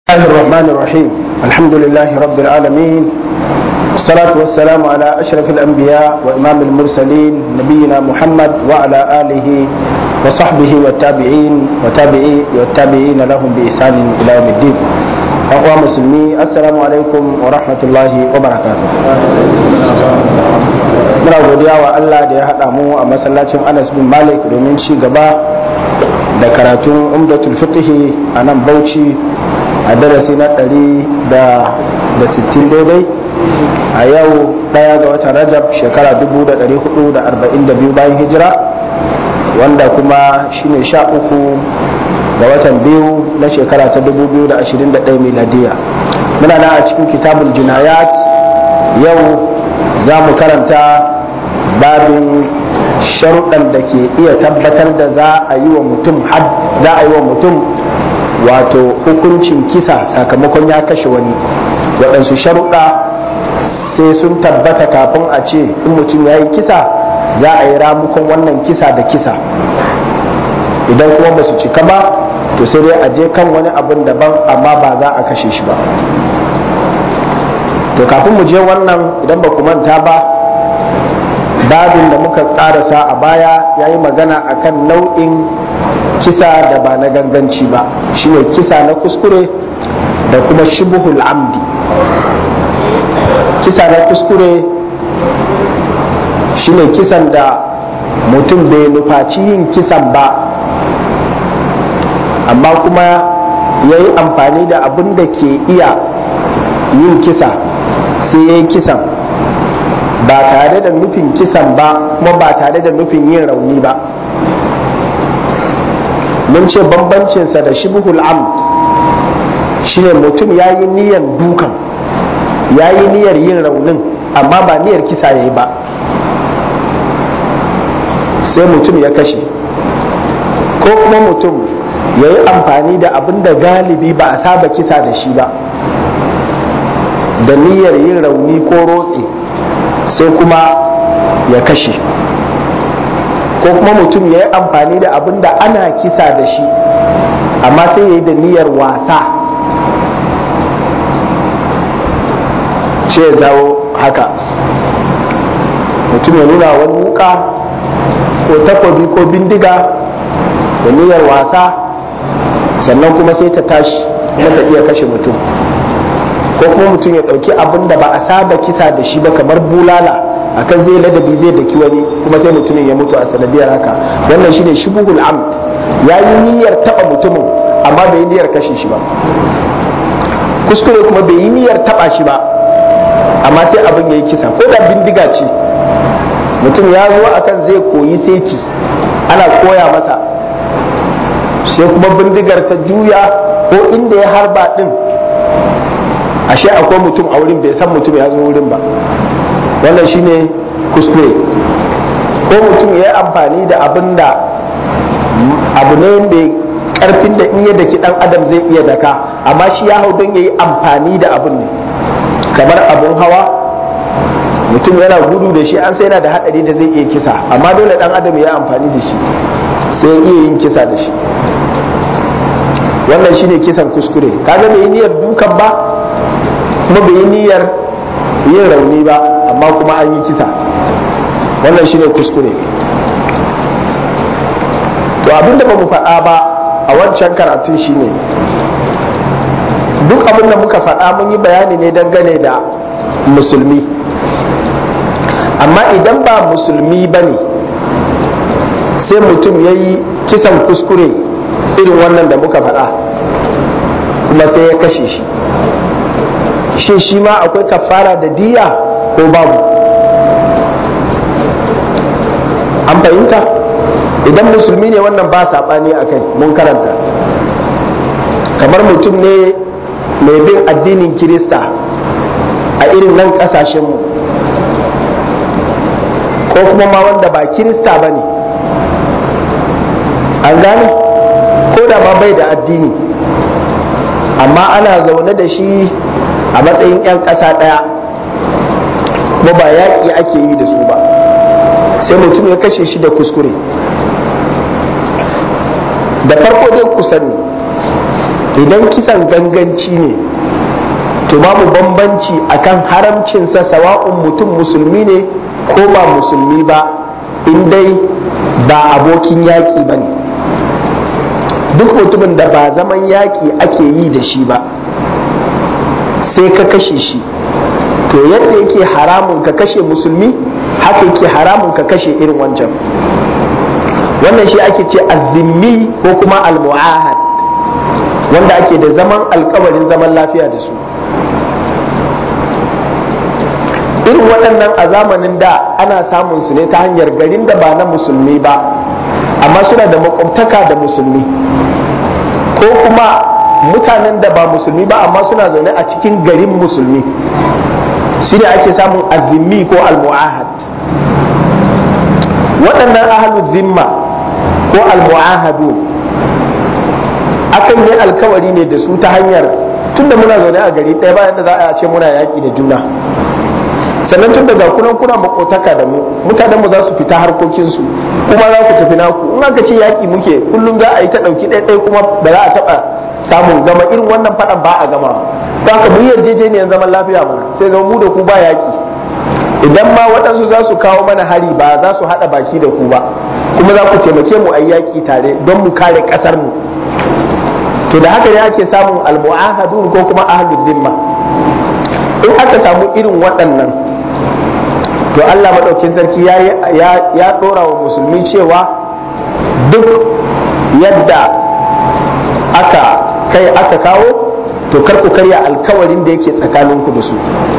الله الرحمن الرحيم الحمد لله رب العالمين والصلاة والسلام على أشرف الأنبياء وإمام المرسلين نبينا محمد وعلى آله وصحبه والتابعين وتابعي والتابعين لهم بإحسان إلى يوم الدين أخوة مسلمي السلام عليكم ورحمة الله وبركاته muna godiya wa Allah da ya haɗa mu a masallacin Anas bin Malik domin ci gaba da karatun umdatul fiqhi a nan Bauchi a darasi na ɗari da sittin daidai a yau ɗaya ga watan rajab shekara dubu da ɗari hudu da arba'in da biyu bayan hijira wanda kuma shine sha uku ga watan biyu na shekara ta dubu biyu da ashirin da ɗaya miladiya muna na a cikin kitabul jinayat yau za mu karanta babin sharuɗan da ke iya tabbatar da za a yi wa mutum za a yi wa mutum wato hukuncin kisa sakamakon ya kashe wani waɗansu sharuɗa sai sun tabbata kafin a ce in mutum ya yi kisa za a yi ramukon wannan kisa da kisa idan kuma ba su cika ba to sai dai a je kan wani abin daban amma ba za a kashe shi ba to kafin mu je wannan idan ba ku manta ba babin da muka karasa a baya ya yi magana akan nau'in kisa da ba na ganganci ba shine kisa na kuskure da kuma shibuhul amdi kisa na kuskure shine kisan da mutum bai nufaci yin kisan ba amma kuma ya yi amfani da abin da ke iya yin kisa sai ya yi kisan ba tare da nufin kisan ba kuma ba tare da nufin yin rauni ba mun ce bambancinsa da shibhul amd shine mutum ya yi niyyar dukan ya yi niyyar yin raunin amma ba niyyar kisa ya yi ba sai mutum ya kashe ko kuma mutum ya yi amfani da abin da galibi ba a saba kisa da shi ba da niyyar yin rauni ko rotse sai kuma ya kashe ko kuma mutum ya yi amfani da abin da ana kisa da shi amma sai ya yi da niyyar wasa ce ya zawo haka mutum ya nuna wani wuka ko takobi ko bindiga da niyyar wasa sannan kuma sai ta tashi kuma ta iya kashe mutum ko kuma mutum ya ɗauki abin da ba a saba kisa da shi ba kamar bulala akan zai ladabi zai daki wani kuma sai mutumin ya mutu a sanadiyar haka wannan shine shubuhul amd ya yi niyyar taba mutumin amma bai yi niyyar kashe shi ba kuskure kuma bai yi niyyar taba shi ba amma sai abin ya yi kisa ko da bindiga ce mutum ya zo akan zai koyi seti ana koya masa sai kuma bindigar ta juya ko inda ya harba din ashe akwai mutum a wurin bai san mutum ya zo wurin ba wannan shine kuskure ko mutum ya yi amfani da abin da abu ne mai karfin da in ya daki dan adam zai iya daka amma shi ya hau don ya yi amfani da abin ne kamar abun hawa mutum yana gudu da shi an sai yana da hadari da zai iya kisa amma dole dan adam ya yi amfani da shi sai iya yin kisa da shi wannan shine kisan kuskure kaga bai yi niyyar dukan ba kuma bai yi niyyar yin rauni ba amma kuma an yi kisa wannan shine kuskure to abinda ba mu faɗa ba a wancan karatun shine duk abin da muka faɗa mun yi bayani ne dangane da musulmi amma idan ba musulmi ba ne sai mutum ya yi kisan kuskure irin wannan da muka faɗa kuma sai ya kashe shi shin shi ma akwai kafara da diya ko babu an fahimta idan musulmi ne wannan ba saɓani a kai mun karanta kamar mutum ne mai bin addinin kirista a irin nan ƙasashenmu ko kuma ma wanda ba kirista ba ne an gane ko da ma bai da addini amma ana zaune da shi a matsayin 'yan ƙasa ɗaya kuma ba yaƙi ake yi da su ba sai mutum ya kashe shi da kuskure da farko dai ku sani idan kisan ganganci ne to babu bambanci akan haramcinsa sawa'un mutum musulmi ne ko ba musulmi ba in dai ba abokin yaƙi ba ne duk mutumin da ba zaman yaƙi ake yi da shi ba sai ka kashe shi to yadda yake haramun ka kashe musulmi haka yake haramun ka kashe irin wancan wannan shi ake ce azimmi ko kuma almu'ahad wanda ake da zaman alkawarin zaman lafiya da su irin waɗannan a zamanin da ana samun su ne ta hanyar garin da ba na musulmi ba amma suna da makwabtaka da musulmi ko kuma mutanen da ba musulmi ba amma suna zaune a cikin garin musulmi shi ne ake samun azimmi ko almu'ahad waɗannan ahalu zimma ko almu'ahadu akan yi alkawari ne da su ta hanyar tunda muna zaune a gari ɗaya bayan da za a ce muna yaƙi da juna sannan tun daga kunan kuna makotaka da mu mutanenmu za su fita harkokinsu kuma za ku tafi naku in aka ce yaƙi muke kullum za a yi ta ɗauki ɗaya kuma ba za a taɓa samun gama irin wannan faɗan ba a gama ba ka mu yarjejeniyar zaman lafiya mana sai zama mu da ku ba yaƙi idan ma waɗansu za su kawo mana hari ba za su haɗa baki da ku ba kuma za ku taimake mu a yaƙi tare don mu kare ƙasar mu to da haka ne ake samun almu'ahadun ko kuma ahlul zimma in aka samu irin waɗannan to Allah maɗaukin sarki ya ɗora wa musulmi cewa duk yadda aka kai aka kawo to kar ku karya alkawarin da yake tsakaninku da su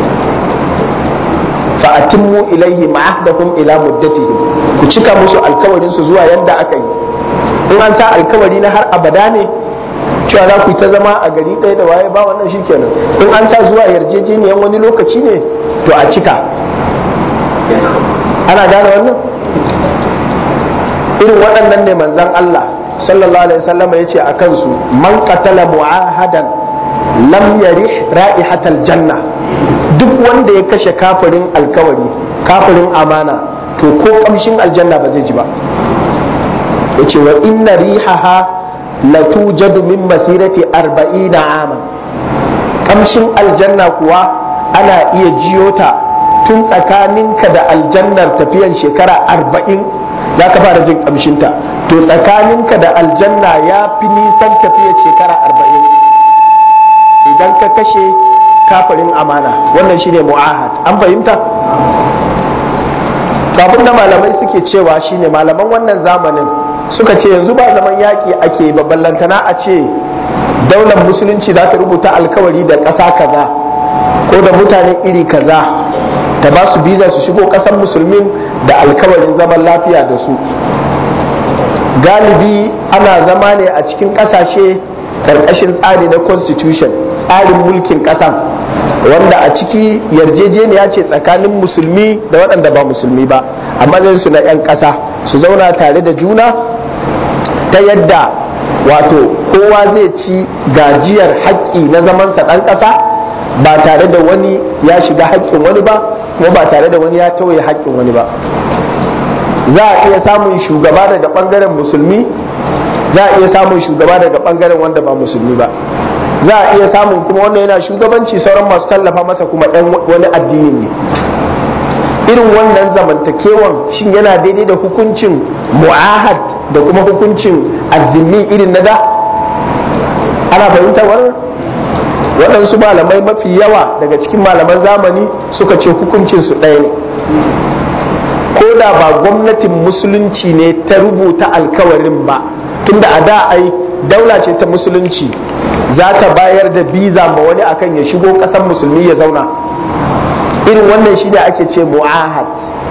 fa'atimmu ilaihi ma'ahdahum ila muddatihim ku cika musu alkawarin su zuwa yadda aka yi in an sa alkawari na har abada ne cewa za ku yi ta zama a gari ɗaya da waye ba wannan shikenan in an sa zuwa yarjejeniyan wani lokaci ne to a cika ana gane wannan irin waɗannan ne manzan Allah sallallahu alaihi wasallam ya ce a kansu man qatala mu'ahadan lam yarih ra'ihatal janna duk wanda ya kashe kafirin alkawari kafirin amana to ko kamshin aljanna ba zai ji ba yace wa inna rihaha la tujadu min masirati arba'ina aman kamshin aljanna kuwa ana iya jiyo ta tun tsakaninka da aljannar tafiyan shekara arba'in za ka fara jin kamshinta to tsakaninka da aljanna ya fi nisan tafiyar shekara arba'in idan ka kashe kafirin amana wannan shine mu'ahad an fahimta kafin da malamai suke cewa shine malaman wannan zamanin suka ce yanzu ba zaman yaƙi ake ba ballantana a ce daular musulunci za ta rubuta alkawari da ƙasa kaza ko da mutane iri kaza ta ba su biza su shigo ƙasar musulmin da alkawarin zaman lafiya da su galibi ana zama ne a cikin ƙasashe ƙarƙashin tsari na constitution tsarin mulkin ƙasan wanda a ciki yarjejeniya ce tsakanin musulmi da waɗanda ba musulmi ba a su na 'yan ƙasa su zauna tare da juna ta yadda wato kowa zai ci gajiyar haƙƙi na zamansa ɗan ƙasa ba tare da wani ya shiga haƙƙin wani ba kuma ba tare da wani ya tauye haƙƙin wani ba za a iya samun shugaba daga ɓangaren musulmi za a iya samun shugaba daga ɓangaren wanda ba musulmi ba za a iya samun kuma wanda yana shugabanci sauran masu tallafa masa kuma ɗan wani addini ne irin wannan zamantakewan shin yana daidai da hukuncin mu'ahad da kuma hukuncin azumi irin na da ana fahimtar wannan waɗansu malamai mafi yawa daga cikin malaman zamani suka ce hukuncin su ɗaya ne ko da ba gwamnatin musulunci ne ta rubuta alkawarin ba tunda a da ai daula ce ta musulunci za ta bayar da biza ma wani akan ya shigo ƙasar musulmi ya zauna irin wannan shine ake ce mu'ahad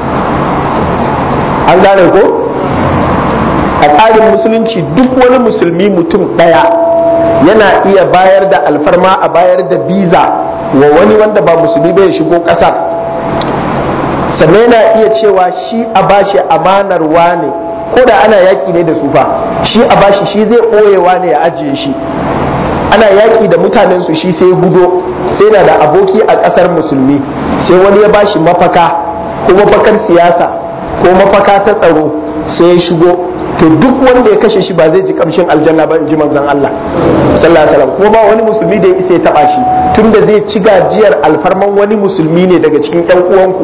an gane ko a tsarin musulunci duk wani musulmi mutum ɗaya yana iya bayar da alfarma a bayar da biza wa wani wanda ba musulmi bai shigo ƙasar sannan yana iya cewa shi a bashi amanar wane ko da ana yaƙi ne da sufa shi a bashi shi zai ɓoyewa ne ya ajiye shi ana yaƙi da mutanen su shi sai gudo sai na da aboki a ƙasar musulmi sai wani ya bashi mafaka ko mafakar siyasa ko mafaka ta tsaro sai ya shigo to duk wanda ya kashe shi ba zai ji kamshin aljanna ba in ji manzon Allah sallallahu alaihi wasallam kuma ba wani musulmi da ya isa ya taba shi tunda zai ci gajiyar alfarman wani musulmi ne daga cikin ƴan uwanku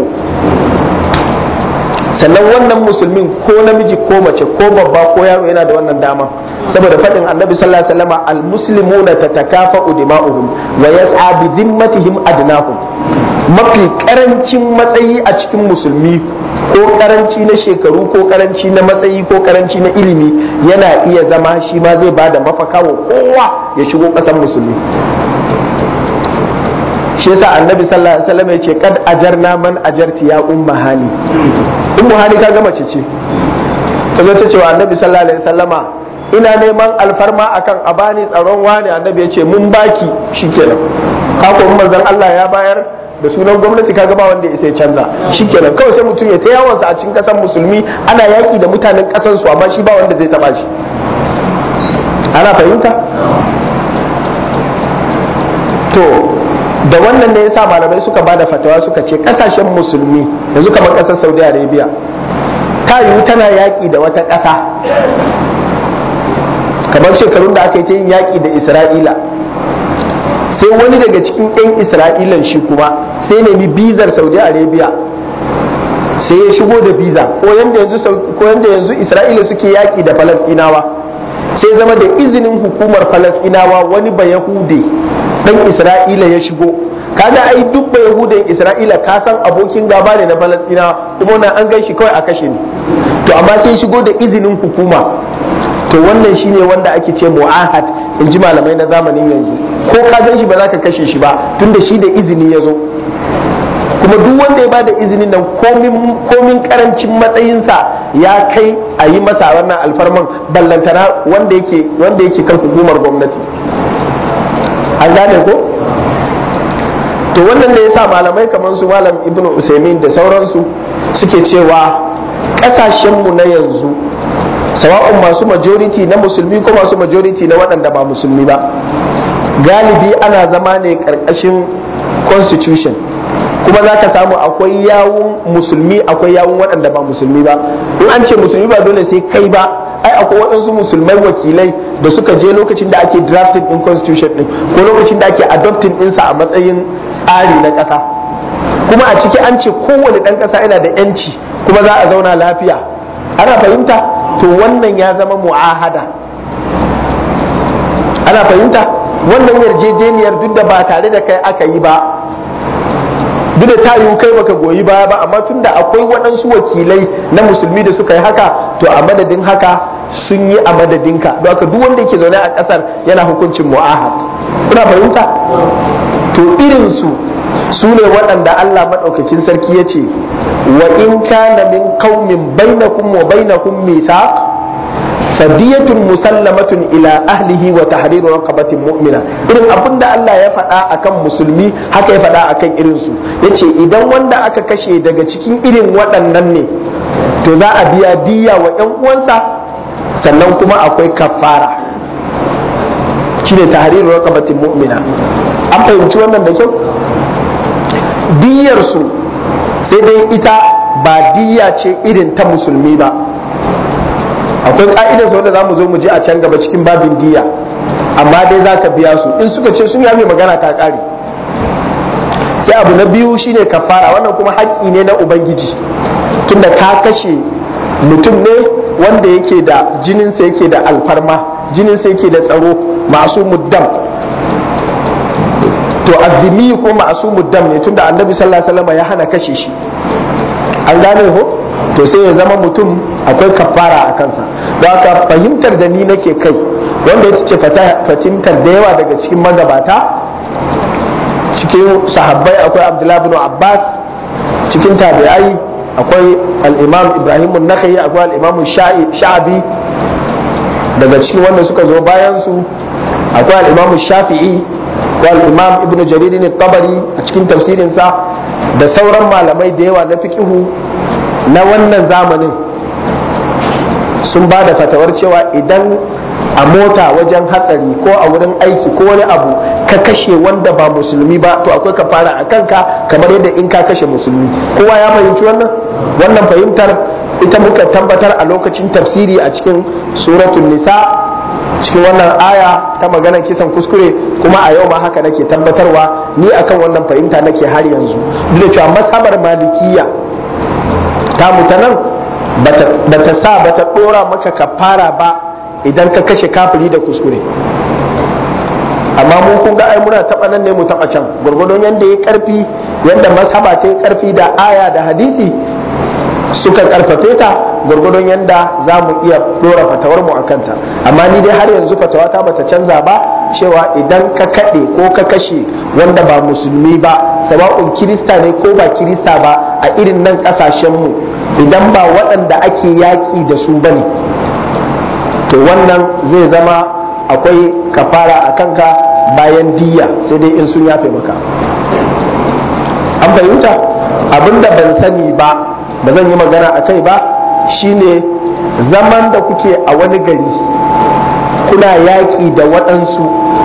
sannan wannan musulmin ko namiji ko mace ko babba ko yaro yana da wannan dama saboda faɗin annabi sallallahu alaihi wasallam almuslimuna tatakafa'u dima'uhum wa yas'a bi dhimmatihim adnahum mafi karancin matsayi a cikin musulmi ko karanci na shekaru ko karanci na matsayi ko karanci na ilimi yana iya zama shi ma zai bada mafaka wa kowa ya shigo ƙasar musulmi shi yasa annabi sallallahu alaihi wasallam ya ce kad ajarna man ajarti ya umma hani ummu hani ka gama ce ce ta zo ta ce wa annabi sallallahu alaihi wasallama ina neman alfarma akan a bani tsaron wani annabi ya ce mun baki shikenan ka ko manzon Allah ya bayar da sunan gwamnati kaga ba wanda ya sai canza shikenan kawai sai mutum ya ta yawansa a cikin kasan musulmi ana yaki da mutanen kasan su amma shi ba wanda zai taba shi ana fahimta to da wannan ne yasa malamai suka bada fatawa suka ce kasashen musulmi yanzu kamar kasar Saudi Arabia ta yiwu tana yaki da wata ƙasa kamar shekarun da aka yi ta yin yaki da Isra'ila sai wani daga cikin 'yan isra'ilan shi kuma sai nemi bizar saudi arabia sai ya shigo da biza ko yanda yanzu ko yanda yanzu isra'ila suke yaki da falasɗinawa sai zama da izinin hukumar falasɗinawa wani ba yahude dan isra'ila ya shigo kaga ai duk ba yahudan isra'ila ka san abokin gaba ne na falasɗinawa kuma wannan an gan shi kawai a kashe ne to amma sai shigo da izinin hukuma to wannan shine wanda ake ce mu'ahad in ji malamai na zamanin yanzu ko ka gan shi ba za ka kashe shi ba tunda shi da izini ya zo kuma duk wanda ya bada izinin nan komin karancin matsayinsa ya kai a yi masa wannan alfarman ballantana wanda yake wanda yake kan hukumar gwamnati an gane ko to wannan ne yasa malamai kamar su malam ibnu usaimin da sauransu suke cewa kasashenmu na yanzu sawa'un masu majority na musulmi ko masu majority na waɗanda ba musulmi ba galibi ana zama ne ƙarƙashin constitution kuma za ka samu akwai yawun musulmi akwai yawun waɗanda ba musulmi ba in an ce musulmi ba dole sai kai ba ai akwai waɗansu musulmai wakilai da suka je lokacin da ake drafting in constitution din ko lokacin da ake adopting ɗinsa a matsayin tsari na ƙasa kuma a ciki an ce kowane ɗan ƙasa yana da 'yanci kuma za a zauna lafiya ana fahimta to wannan ya zama mu'ahada ana fahimta wannan yarjejeniyar duk da ba tare da kai aka yi ba duk da ta yiwu kai baka goyi baya ba amma tunda akwai waɗansu wakilai na musulmi da suka yi haka to a madadin haka sun yi a madadinka don haka duk wanda yake zaune a ƙasar yana hukuncin mu'ahad kuna fahimta to irinsu su ne waɗanda Allah maɗaukakin sarki ya ce wa in kana min qaumin bainakum wa bainahum mithaq fadiyatun musallamatun ila ahlihi wa tahriru raqabatin mu'mina irin abin da Allah ya faɗa akan musulmi haka ya faɗa akan irin su yace idan wanda aka kashe daga cikin irin waɗannan ne to za a biya diya wa ƴan uwansa sannan kuma akwai kafara shine tahriru raqabatin mu'mina an fahimci wannan da kyau diyar su sai dai ita ba diya ce irin ta musulmi ba akwai ka'idar wanda za mu zo mu je a can gaba cikin babin diya amma dai za ka biya su in suka ce sun yafe magana ta ƙare sai abu na biyu shine kafara wannan kuma haƙƙi ne na ubangiji tunda ka kashe mutum ne wanda yake da jininsa yake da alfarma jininsa yake da tsaro masu muddam to azumi ko masu muddam ne tunda annabi sallallahu alaihi wasallam ya hana kashe shi an gane ko to sai ya zama mutum akwai kafara a kansa don haka fahimtar da ni nake kai wanda ya ce fahimtar da yawa daga cikin magabata cikin sahabbai akwai abdullahi bin abbas cikin tabi'ai akwai al'imam ibrahim nakhai akwai al'imam sha'abi daga cikin wanda suka zo bayan su akwai al'imam shafi'i akwai al'imam ibn jaririn tabari a cikin tafsirinsa da sauran malamai da yawa na fiqihu na wannan zamanin sun ba da fatawar cewa idan a mota wajen hatsari ko a wurin aiki ko wani abu ka kashe wanda ba musulmi ba to akwai kafara a kanka kamar yadda in ka kashe musulmi kowa ya fahimci wannan wannan fahimtar ita muka tabbatar a lokacin tafsiri a cikin suratul nisa cikin wannan aya ta maganar kisan kuskure kuma a yau ma haka nake tabbatarwa ni akan wannan fahimta nake har yanzu duk da cewa masabar malikiya ta mutanen ba ta sa ba ta dora maka kafara ba idan ka kashe kafiri da kuskure amma mu kun ga ai muna taba nan ne mu taba can gurgurdon yanda ya karfi yanda masaba ta yi karfi da aya da hadisi suka karfafe ta gurgurdon yanda za mu iya dora fatawar mu akan ta amma ni dai har yanzu fatawa ta bata canza ba cewa idan ka kaɗe ko ka kashe wanda ba musulmi ba sawa'un kirista ne ko ba kirista ba a irin nan ƙasashen mu idan ba waɗanda ake yaƙi da su bane to wannan zai zama akwai kafara a kanka bayan diya sai dai in sun yafe maka an fahimta abinda ban sani ba ba zan yi magana a kai ba shine zaman da kuke a wani gari kuna yaƙi da waɗansu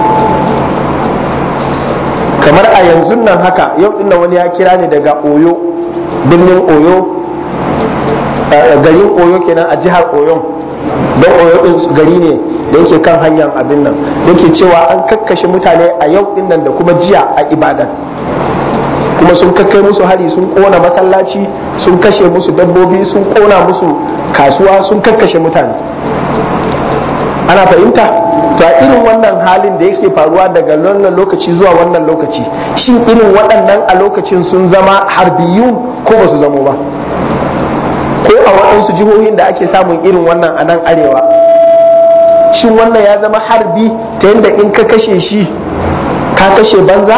kamar a yanzu nan haka yau ɗin wani ya kira ni daga oyo birnin oyo garin oyo kenan a jihar oyon don oyo ɗin gari ne da yake kan hanyar abin nan yake cewa an kakkashe mutane a yau ɗin nan da kuma jiya a ibadan kuma sun kakkai musu hari sun kona masallaci sun kashe musu dabbobi sun kona musu kasuwa sun kakkashe mutane ana fahimta to a irin wannan halin da yake faruwa daga wannan lokaci zuwa wannan lokaci shin irin waɗannan a lokacin sun zama harbiyun ko ba su zamo ba ko a waɗansu jihohin da ake samun irin wannan a nan arewa shin wannan ya zama harbi ta yadda in ka kashe shi ka kashe banza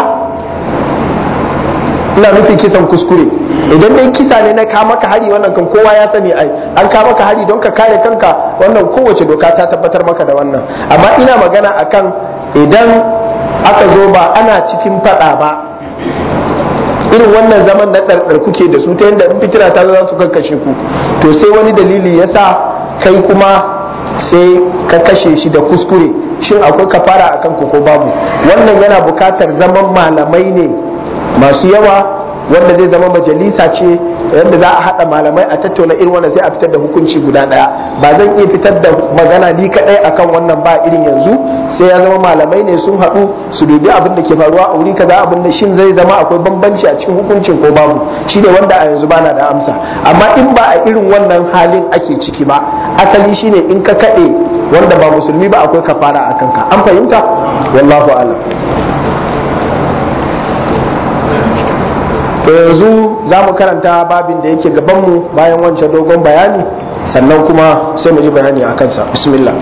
ina nufin kisan kuskure idan dai kisa ne na kama ka hari wannan kan kowa ya sani ai an kama ka hari don ka kare kanka wannan kowace doka ta tabbatar maka da wannan amma ina magana akan idan aka zo ba ana cikin fada ba irin wannan zaman na ɗarɗar kuke da su ta yadda in fitina ta za su kakkashe ku to sai wani dalili ya sa kai kuma sai ka kashe shi da kuskure shin akwai kafara akan ku ko babu wannan yana bukatar zaman malamai ne masu yawa wanda zai zama majalisa ce yadda za a haɗa malamai a tattauna irin wannan sai a fitar da hukunci guda ɗaya ba zan iya fitar da magana ni kaɗai akan wannan ba irin yanzu sai ya zama malamai ne sun haɗu su dubi abin da ke faruwa a wuri kaza abin da shin zai zama akwai bambanci a cikin hukuncin ko babu shine wanda a yanzu bana da amsa amma in ba a irin wannan halin ake ciki ba asali shine in ka kaɗe wanda ba musulmi ba akwai kafara a kanka an fahimta wallahu alam to yanzu za mu karanta babin da yake gabanmu bayan wancan dogon bayani sannan kuma sai mu ji bayani a kansa bismillah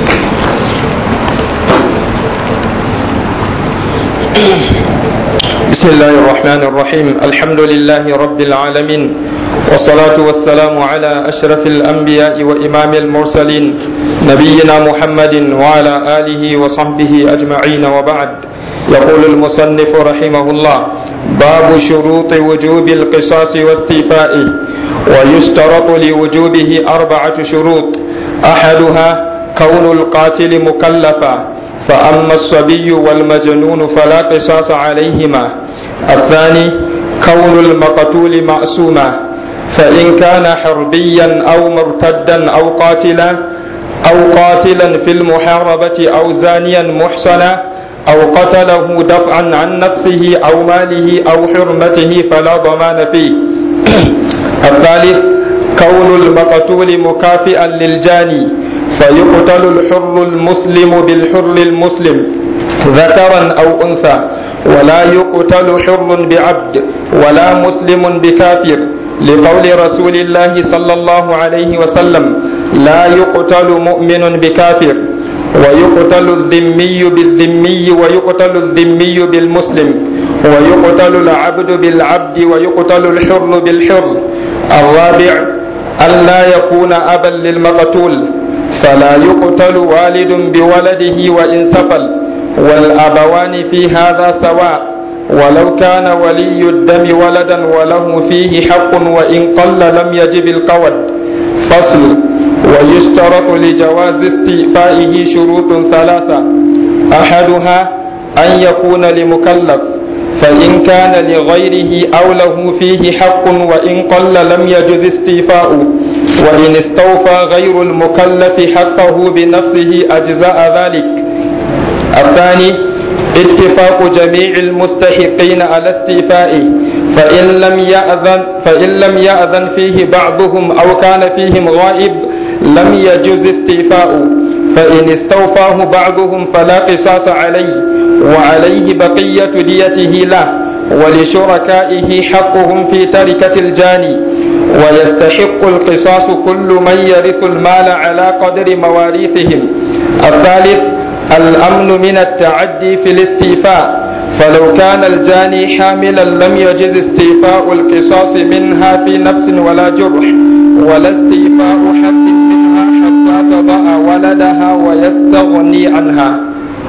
بسم الله الرحمن الرحيم الحمد لله رب العالمين والصلاة والسلام على أشرف الأنبياء وإمام المرسلين نبينا محمد وعلى آله وصحبه أجمعين وبعد يقول المصنف رحمه الله باب شروط وجوب القصاص واستيفائه ويشترط لوجوبه أربعة شروط أحدها كون القاتل مكلفا فأما الصبي والمجنون فلا قصاص عليهما الثاني كون المقتول معصوما فإن كان حربيا أو مرتدا أو قاتلا أو قاتلا في المحاربة أو زانيا محصنا أو قتله دفعا عن نفسه أو ماله أو حرمته فلا ضمان فيه الثالث كون المقتول مكافئا للجاني فيقتل الحر المسلم بالحر المسلم ذكرا أو أنثى ولا يقتل حر بعبد ولا مسلم بكافر لقول رسول الله صلى الله عليه وسلم لا يقتل مؤمن بكافر ويقتل الذمي بالذمي ويقتل الذمي بالمسلم ويقتل العبد بالعبد ويقتل الحر بالحر الرابع ألا يكون أبا للمقتول فلا يقتل والد بولده وإن سفل والأبوان في هذا سواء ولو كان ولي الدم ولدا وله فيه حق وإن قل لم يجب القود فصل ويشترط لجواز استيفائه شروط ثلاثة أحدها أن يكون لمكلف فإن كان لغيره أو له فيه حق وإن قل لم يجز استيفاؤه وإن استوفى غير المكلف حقه بنفسه أجزاء ذلك الثاني اتفاق جميع المستحقين على استيفائه فإن لم يأذن فإن لم يأذن فيه بعضهم أو كان فيهم غائب لم يجوز استيفاؤه فإن استوفاه بعضهم فلا قصاص عليه وعليه بقية ديته له ولشركائه حقهم في تركة الجاني ويستحق القصاص كل من يرث المال على قدر مواريثهم الثالث الأمن من التعدي في الاستيفاء فلو كان الجاني حاملا لم يجز استيفاء القصاص منها في نفس ولا جرح ولا استيفاء حد منها حتى تضع ولدها ويستغني عنها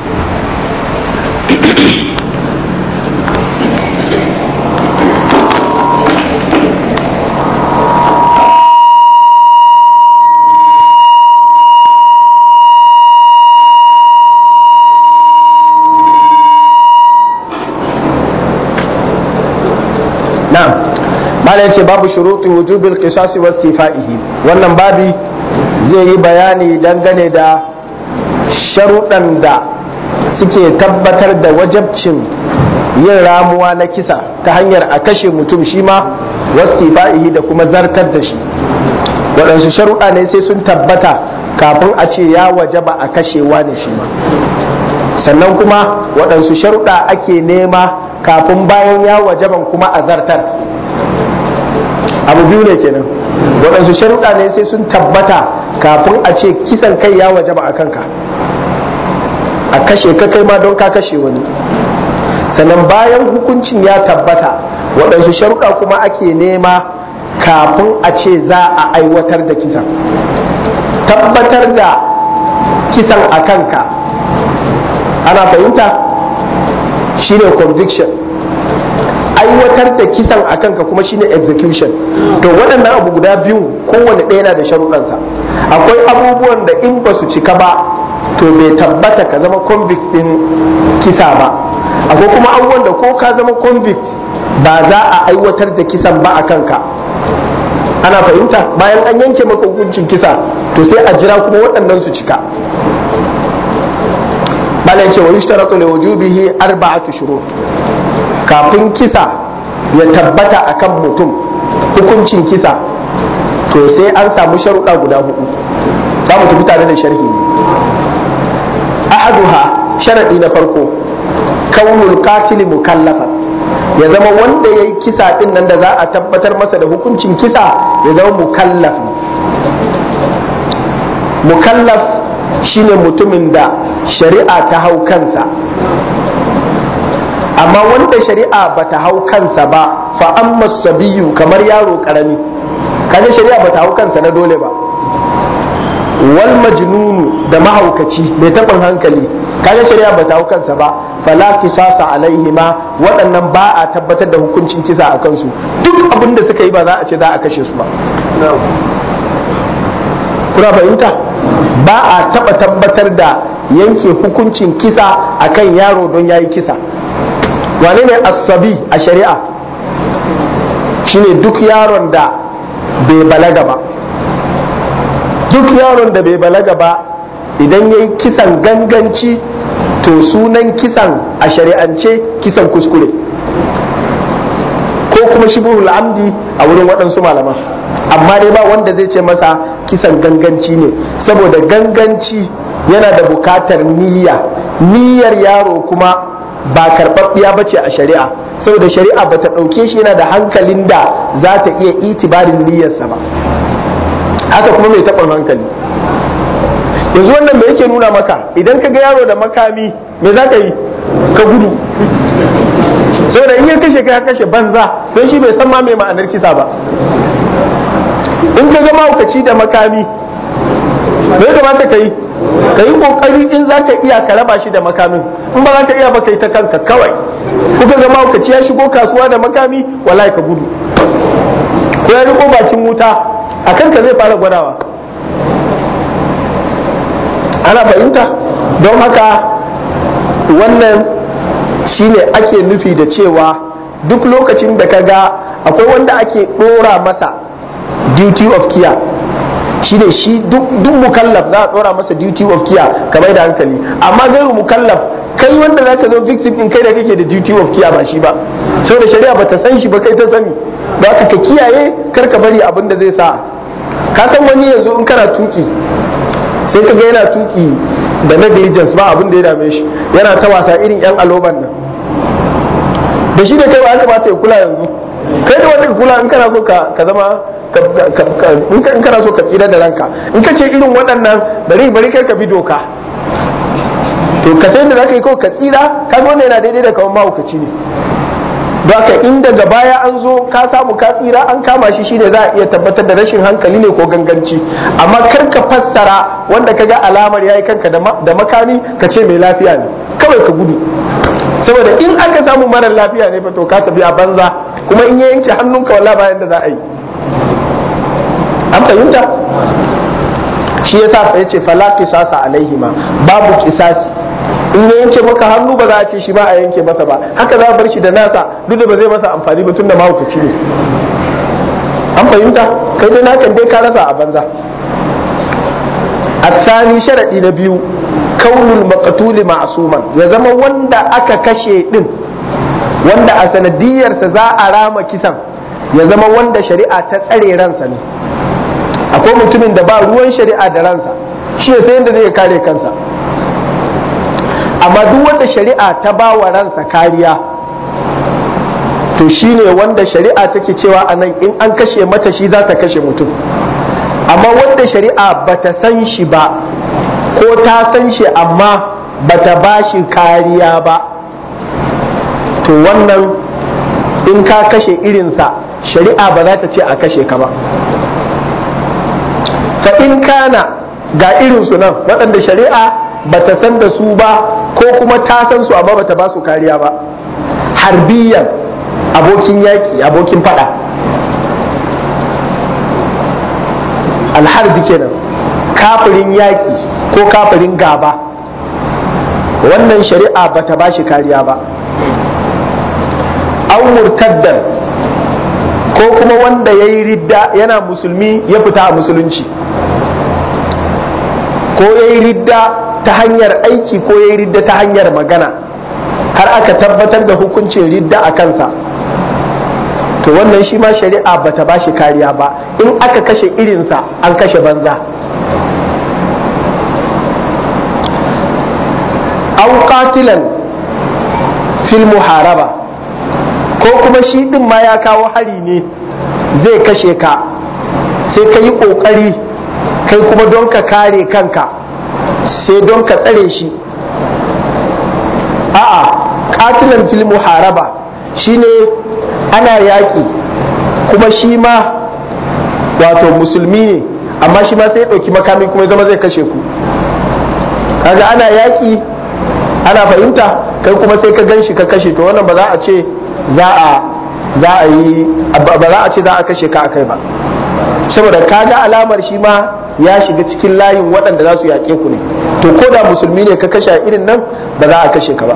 na'am mala yace babu shuruti wujubil qisas wa istifaihi wannan babi zai yi bayani dangane da sharuɗan da suke tabbatar da wajabcin yin ramuwa na kisa ta hanyar a kashe mutum shi ma wastifaihi da kuma zartar da shi waɗansu sharuɗa ne sai sun tabbata kafin a ce ya wajaba a kashewa ne shi ma sannan kuma waɗansu sharuɗa ake nema kafin bayan ya wajaban kuma a zartar abu biyu ne kenan waɗansu sharuɗa ne sai sun tabbata kafin a ce kisan kai ya wajaba a kanka a kashe ka kai ma don ka kashe wani sannan bayan hukuncin ya tabbata waɗansu sharuɗa kuma ake nema kafin a ce za a aiwatar da kisan tabbatar da kisan a kanka ana fahimta shine conviction aiwatar da kisan a kanka kuma shine execution to waɗannan abu guda biyu kowane ɗaya na da sharuɗansa akwai abubuwan da in ba su cika ba to bai tabbata ka zama convict ɗin kisa ba akwai kuma abubuwan da ko ka zama convict ba za a aiwatar da kisan ba a kanka ana fahimta bayan an yanke maka hukuncin kisa to sai a jira kuma waɗannan su cika bala ce wa yushtaratu li wujubihi arba'atu shurut kafin kisa ya tabbata akan mutum hukuncin kisa to sai an samu sharuɗa guda hudu za mu tafi tare da sharhi ne ahaduha sharadi na farko kaunul qatil mukallafan ya zama wanda ya yi kisa din nan da za a tabbatar masa da hukuncin kisa ya zama mukallaf mukallaf shine mutumin da shari'a ta hau kansa amma wanda shari'a ba ta hau kansa ba fa amma sabiyu kamar yaro karami kaje shari'a ba ta hau kansa na dole ba wal majnunu da mahaukaci mai taɓin hankali kaga shari'a ba ta hau kansa ba fala kisasa alaihi ma waɗannan ba a tabbatar da hukuncin kisa a kansu duk abin da suka yi ba za a ce za a kashe su ba kuna fahimta ba a taɓa tabbatar da yanke hukuncin kisa akan yaro don ya yi kisa wane ne asabi a shari'a shine duk yaron da bai balaga ba duk yaron da bai balaga ba idan ya yi kisan ganganci to sunan kisan a shari'ance kisan kuskure ko kuma shibuhul amdi a wurin waɗansu malaman amma dai ba wanda zai ce masa kisan ganganci ne saboda ganganci yana da bukatar niyya niyyar yaro kuma ba karɓaɓɓiya ba ce a shari'a saboda shari'a ba ta ɗauke shi yana da hankalin da za ta iya itibarin niyyarsa ba haka kuma mai taɓin hankali yanzu wannan me yake nuna maka idan ka ga yaro da makami me za ka yi ka gudu saboda in ya kashe ka ya kashe banza don shi bai san ma mai ma'anar kisa ba in ka ga mahaukaci da makami me ya kamata ka yi ka yi kokari in za ka iya ka raba shi da makamin in ba za ka iya ba ka yi ta kanka kawai kuka ga mahaukaci ya shigo kasuwa da makami wallahi ka gudu ko ya riko bakin wuta a kanka zai fara gwadawa ana fahimta don haka wannan shine ake nufi da cewa duk lokacin da ka ga akwai wanda ake ɗora masa duty of care shi ne shi duk mukallaf za a tsora masa duty of care kamar da hankali amma gairu mukallaf kai wanda zaka zo victim din kai da kake da duty of care ba shi ba saboda shari'a bata san shi ba kai ta sani ba ka kiyaye kar ka bari abin da zai sa ka san wani yanzu in kana tuki sai ka ga yana tuki da negligence ba abin da ya dame shi yana ta wasa irin yan aloban nan da shi da kai ba kamata ya kula yanzu kai da wanda ka kula in kana so ka zama in kana so ka tsira da ranka in ka ce irin waɗannan bari bari kai ka bi doka to ka sai da zaka yi kawai ka tsira kaga wannan yana daidai da kawan mahaukaci ne Baka in daga baya an zo ka samu ka tsira an kama shi shine za a iya tabbatar da rashin hankali ne ko ganganci amma kar ka fassara wanda ka ga alamar yayi kanka da makami ka ce mai lafiya ne kawai ka gudu saboda in aka samu marar lafiya ne fa to ka tafi a banza kuma in ya yanke hannunka wallahi bayan da za a yi an fahimta shi yasa ya ce fala qisasa alaihima babu qisasi in ya yanke maka hannu ba za a ce shi ba a yanke masa ba haka za a bar shi da nasa duk da ba zai masa amfani ba tunda mahaukaci ne an fahimta kai dai nakan dai ka rasa a banza asani sharadi na biyu kaunul maqtuli ma'suman ya zama wanda aka kashe din wanda a sanadiyarsa za a rama kisan ya zama wanda shari'a ta tsare ransa ne akwai mutumin da ba ruwan shari'a da ransa shi ya sayan da zai kare kansa amma duk wanda shari'a ta ba wa ransa kariya to shi ne wanda shari'a take cewa a nan in an kashe mata shi za ta kashe mutum amma wanda shari'a ba ta san shi ba ko ta san shi amma ba ta ba shi kariya ba to wannan in ka kashe irinsa shari'a ba za ta ce a kashe ka ba fa in kana ga irinsu nan waɗanda shari'a ba ta san da su ba ko kuma ta san su amma ba ta ba su kariya ba harbiyan abokin yaƙi abokin fada alharbi kenan kafirin yaƙi ko kafirin gaba wannan shari'a ba ta ba shi kariya ba an murtaddan ko kuma wanda ya yi ridda yana musulmi ya fita a musulunci ko ya yi ridda ta hanyar aiki ko ya yi ridda ta hanyar magana har aka tabbatar da hukuncin ridda a kansa to wannan shi ma shari'a ba ta ba shi kariya ba in aka kashe irinsa an kashe banza au qatilan fil muharaba ko kuma shi din ma ya kawo hari ne zai kashe ka sai ka yi ƙoƙari kai kuma don ka kare kanka sai don ka tsare shi a'a katilan fil muharaba shine ana yaƙi kuma shi ma wato musulmi ne amma shi ma sai ya ɗauki makami kuma ya zama zai kashe ku kaga ana yaƙi ana fahimta kai kuma sai ka gan shi ka kashe to wannan ba za a ce za a za a yi ba za a ce za a kashe ka akai ba saboda kaga alamar shi ma ya shiga cikin layin waɗanda za su yaƙe ku ne to ko da musulmi ne ka kashe irin nan ba za a kashe ka ba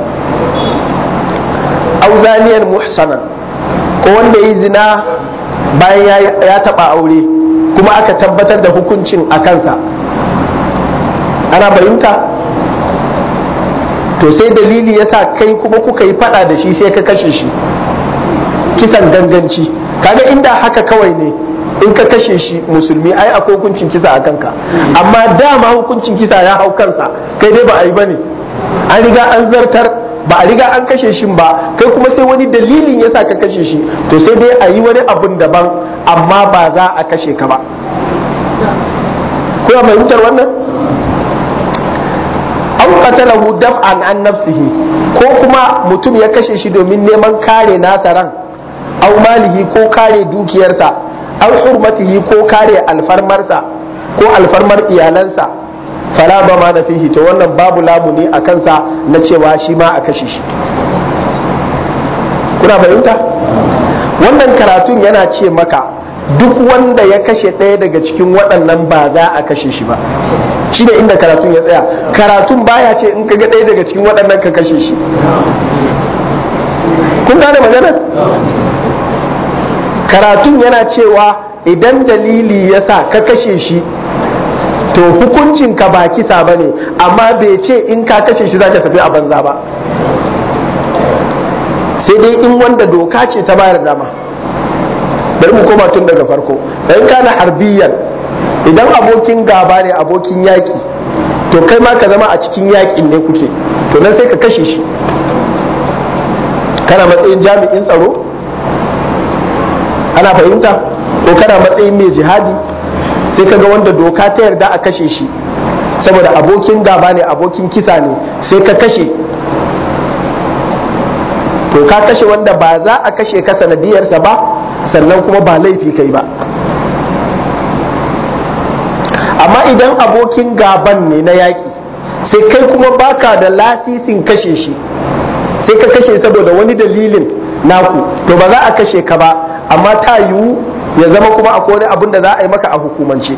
auzaniyar muhsanan ko wanda yi zina bayan ya taɓa aure kuma aka tabbatar da hukuncin a kansa ana bayinta to sai dalili ya sa kai kuma kuka yi faɗa da shi sai ka kashe shi kisan ganganci kaga inda haka kawai ne in ka kashe shi musulmi ai akwai hukuncin kisa a kanka amma dama hukuncin kisa ya hau kansa kai dai ba a yi bane an riga an zartar ba a riga an kashe shi ba kai kuma sai wani dalilin yasa ka kashe shi to sai dai a yi wani abun daban amma ba za a kashe ka ba kuna fahimtar wannan an qatalahu daf'an an nafsihi ko kuma mutum ya kashe shi domin neman kare nasa ran au malihi ko kare dukiyarsa au hurmatihi ko kare alfarmarsa ko alfarmar iyalansa fala ba ma na fihi to wannan babu lamuni a kansa na cewa shi ma a kashe shi kuna fahimta wannan karatun yana ce maka duk wanda ya kashe ɗaya daga cikin waɗannan ba za a kashe shi ba shi ne inda karatun ya tsaya karatun baya ce in ka ga ɗaya daga cikin waɗannan ka kashe shi kun gane maganar karatun yana cewa idan dalili ya sa ka kashe shi to hukuncin ka ba kisa ba ne amma bai ce in ka kashe shi za ka tafi a banza ba sai dai in wanda doka ce ta bayar dama bari mu koma tun daga farko in kana harbiyan idan abokin gaba ne abokin yaki to kai ma ka zama a cikin yakin ne kuke to nan sai ka kashe shi kana matsayin jami'in tsaro ana fahimta ko kana matsayin mai jihadi sai ka ga wanda doka ta yarda a kashe shi saboda abokin gaba ne abokin kisa ne sai ka kashe to ka kashe wanda ba za a kashe ka sanadiyarsa ba sannan kuma ba laifi kai ba amma idan abokin gaban ne na yaƙi sai kai kuma baka da lasisin kashe shi sai ka kashe saboda wani dalilin naku to ba za a kashe ka ba amma ta yiwu ya zama kuma akwai wani abin da za a yi maka a hukumance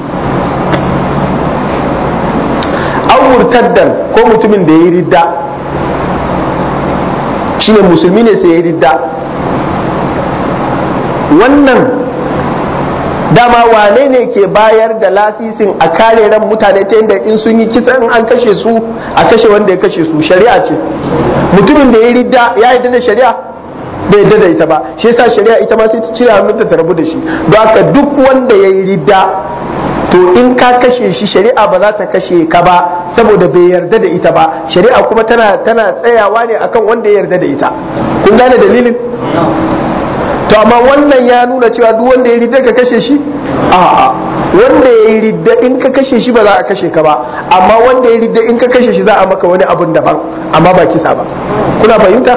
an murtaddan ko mutumin da ya yi ridda shine musulmi ne sai ya yi ridda wannan dama wane ne ke bayar da lasisin a kare ran mutane ta yadda in sun yi kisa in an kashe su a kashe wanda ya kashe su shari'a ce mutumin da ya yi ridda ya yi da shari'a bai yadda da ita ba shi yasa shari'a ita ma sai ta cire hannunta ta rabu da shi don haka duk wanda ya yi ridda to in ka kashe shi shari'a ba za ta kashe ka ba saboda bai yarda da ita ba shari'a kuma tana tana tsayawa ne akan wanda ya yarda da ita kun gane dalilin to amma wannan ya nuna cewa duk wanda ya ridda ka kashe shi a'a wanda ya yi ridda in ka kashe shi ba za a kashe ka ba amma wanda ya ridda in ka kashe shi za a maka wani abun daban amma ba kisa ba kuna fahimta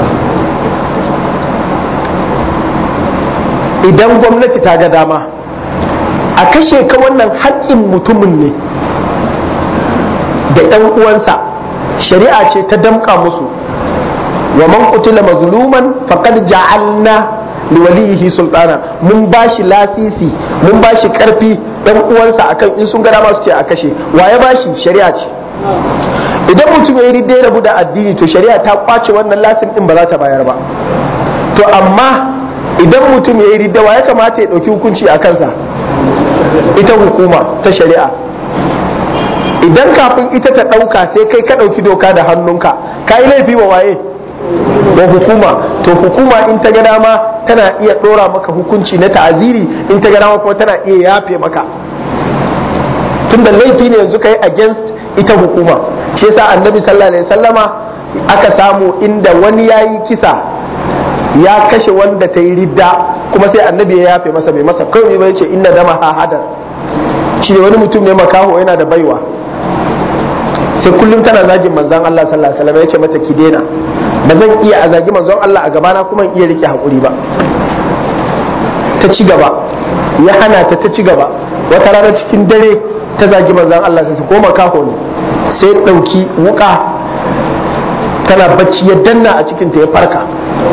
idan gwamnati ta ga dama a kashe ka wannan haƙƙin mutumin ne da 'yan uwansa shari'a ce ta damƙa musu wa man qutila mazluman faqad ja'alna liwalihi sultana mun bashi lasisi mun bashi karfi ɗan uwansa akan in sun ga dama su ce a kashe wa ya bashi shari'a ce idan mutum ya yi ya rabu da addini to shari'a ta kwace wannan lasin din ba za ta bayar ba to amma idan mutum ya yi ridda wa ya kamata ya ɗauki hukunci a kansa ita hukuma ta shari'a idan kafin ita ta ɗauka sai kai ka ɗauki doka da hannunka ka yi laifi wa waye wa hukuma to hukuma in ta ga dama tana iya ɗora maka hukunci na ta'aziri in ta ga dama kuma tana iya yafe maka tunda laifi ne yanzu ka yi against ita hukuma shi yasa annabi sallallahu alaihi sallama aka samu inda wani ya yi kisa ya kashe wanda ta yi ridda kuma sai annabi ya yafe masa bai masa kawai ba yace inna dama ha hadar shi ne wani mutum ne makaho yana da baiwa sai kullum tana zagin manzon Allah sallallahu alaihi wasallam yace mata ki daina ba zan iya a zagi manzon Allah a gabana kuma in iya rike hakuri ba ta ci gaba ya hana ta ta ci gaba wata rana cikin dare ta zagi manzon Allah sai ko makaho ne sai dauki wuka tana bacci ya danna a cikin ta ya farka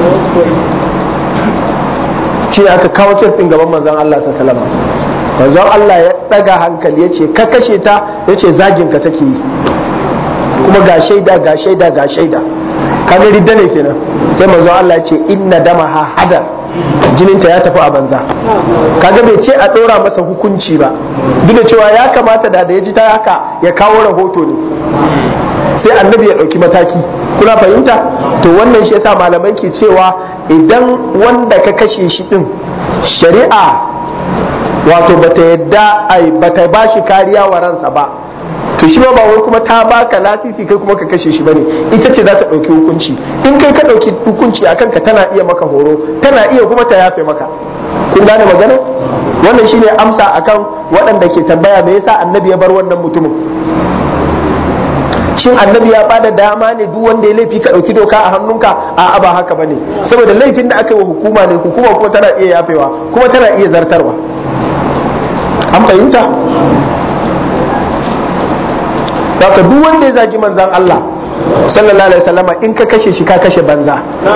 shi ne aka kawo kes din gaban manzon Allah sallallahu alaihi wasallam manzon Allah ya daga hankali ya ce ka kashe ta ya ce zagin ka take yi kuma ga shaida ga shaida ga shaida kaga ridda ne kenan sai manzon Allah ya ce inna damaha hadar jininta ya tafi a banza kaga bai ce a ɗora masa hukunci ba duk da cewa ya kamata da da ya ji ta haka ya kawo rahoto ne sai annabi ya ɗauki mataki kuna fahimta to wannan shi yasa malamai ke cewa idan wanda ka kashe shi din shari'a wato bata yadda ai bata ba shi kariya wa ransa ba to shi ba wai kuma ta baka lasisi kai kuma ka kashe shi bane ita ce za ta ɗauki hukunci in kai ka ɗauki hukunci a kanka tana iya maka horo tana iya kuma ta yafe maka kun gane magana wannan shine amsa akan waɗanda ke tambaya me yasa annabi ya bar wannan mutumin shin annabi ya bada dama ne duk wanda ya laifi ka ɗauki doka a hannunka a ba haka bane saboda laifin da aka yi wa hukuma ne hukuma kuma tana iya yafewa kuma tana iya zartarwa an fahimta Daka duk wanda ya zagi manzan Allah sallallahu alaihi wasallama in ka kashe shi ka kashe banza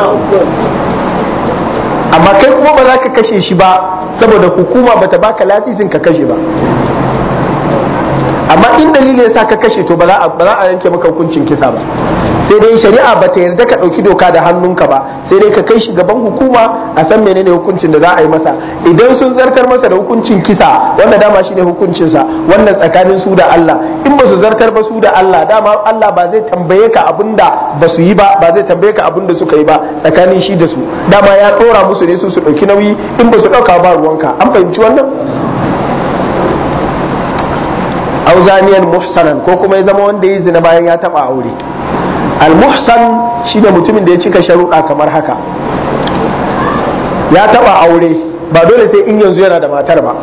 amma kai kuma ba za ka kashe shi ba saboda hukuma bata baka lasisin ka kashe ba amma in dalili yasa ka kashe to ba za a yanke maka hukuncin kisa ba sai dai shari'a ba ta yarda ka ɗauki doka da hannunka ba sai dai ka kai shi gaban hukuma a san menene hukuncin da za a yi masa idan sun zartar masa da hukuncin kisa wanda dama shi ne hukuncinsa wannan tsakanin su da Allah in ba su zartar ba su da Allah dama Allah ba zai tambaye ka abin da ba su yi ba ba zai tambaye ka abin da suka yi ba tsakanin shi da su dama ya ɗora musu ne su su ɗauki nauyi in ba su ɗauka ba ruwanka an fahimci wannan auzaniyan muhsanan ko kuma ya zama wanda ya zina bayan ya taba aure al-muhsan shine mutumin da ya cika sharuɗa kamar haka ya taba aure ba dole sai in yanzu yana da matar ba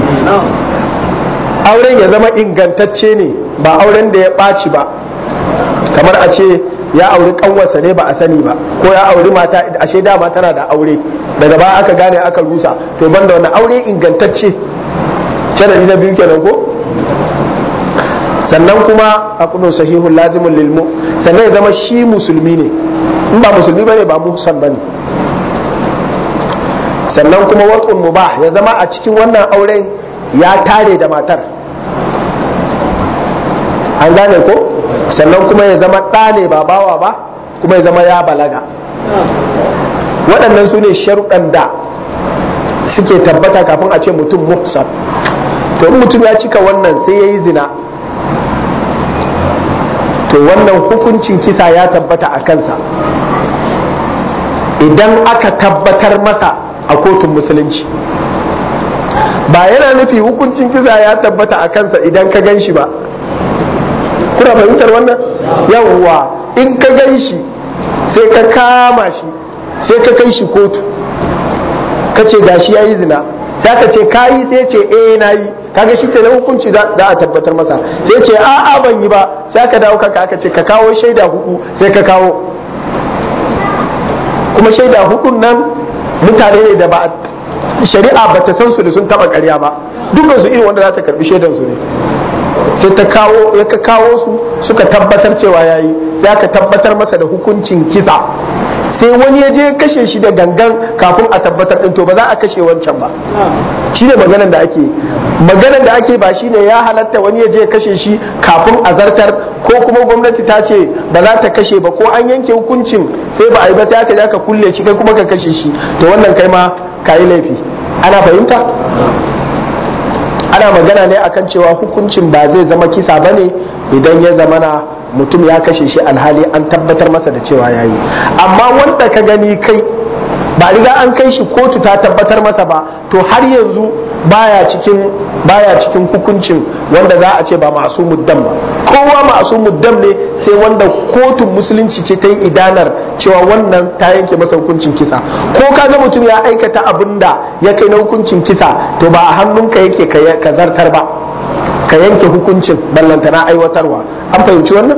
auren ya zama ingantacce ne ba auren da ya ɓaci ba kamar a ce ya auri kanwarsa ne ba a sani ba ko ya auri mata ashe dama tana da aure daga ba aka gane aka rusa to banda wannan aure ingantacce sharadi na biyu kenan ko sannan kuma a kudin sahihun lazimin lilmu sannan ya zama shi musulmi ne in ba musulmi bane ba muhsan bane sannan kuma wat'un mubah ya zama a cikin wannan auren ya tare da matar an gane ko sannan kuma ya zama ɗa ne ba bawa ba kuma ya zama ya balaga waɗannan su ne sharuɗan da suke tabbata kafin a ce mutum muhsan to in mutum ya cika wannan sai ya yi zina to wannan hukuncin kisa ya tabbata a kansa idan aka tabbatar masa a kotun musulunci ba yana nufi hukuncin kisa ya tabbata a kansa idan ka gan shi ba kuna fahimtar wannan yawwa in ka gan shi sai ka kama shi sai ka kai shi kotu ka ce gashi ya yi zina sai ka ce kayi sai ce eh na yi kaga shi kenan hukunci za a tabbatar masa sai ce a a ban yi ba sai aka dawo kaka aka ce ka kawo shaida hudu sai ka kawo kuma shaida hudun nan mutane ne da ba shari'a ba ta san su da sun taba karya ba dukkan su irin wanda za ta karbi shaidan su ne sai ta kawo ya ka kawo su suka tabbatar cewa yayi sai aka tabbatar masa da hukuncin kisa sai wani ya je kashe shi da gangan kafin a tabbatar din to ba za a kashe wancan ba shi ne maganar da ake maganar da ake ba shi ne ya halatta wani ya je kashe shi kafin a zartar ko kuma gwamnati ta ce ba za ta kashe ba ko an yanke hukuncin sai ba a yi ba sai aka je aka kulle shi kai kuma ka kashe shi to wannan kai ma ka yi laifi ana fahimta ana magana ne akan cewa hukuncin ba zai zama kisa ba ne idan ya zamana mutum ya kashe shi alhali an tabbatar masa da cewa ya yi amma wanda ka gani kai ba riga an kai shi kotu ta tabbatar masa ba to har yanzu baya cikin baya cikin hukuncin wanda za a ce ba masu muddam ba kowa masu muddam ne sai wanda kotun musulunci ce ta yi idanar cewa wannan ta yanke masa hukuncin kisa ko kaga mutum ya aikata abin da ya kai na hukuncin kisa to ba a hannunka yake ka zartar ba ka yanke hukuncin ballantana aiwatarwa an fahimci wannan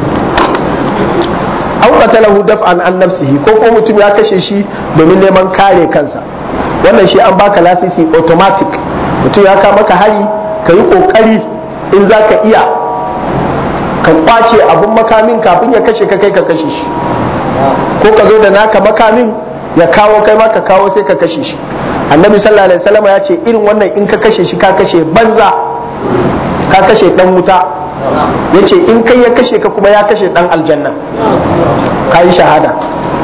an qatalahu daf'an an nafsihi ko ko mutum ya kashe shi domin neman kare kansa wannan shi an baka lasisi automatic mutum ya kama ka hari ka yi kokari in za ka iya ka kwace abun makamin kafin ya kashe ka kai ka kashe shi ko ka zo da naka makamin ya kawo kai ma ka kawo sai ka kashe shi annabi sallallahu alaihi wasallam ya ce irin wannan in ka kashe shi ka kashe banza ka kashe dan wuta ya ce in kai ya kashe ka kuma ya kashe dan aljanna ka yi shahada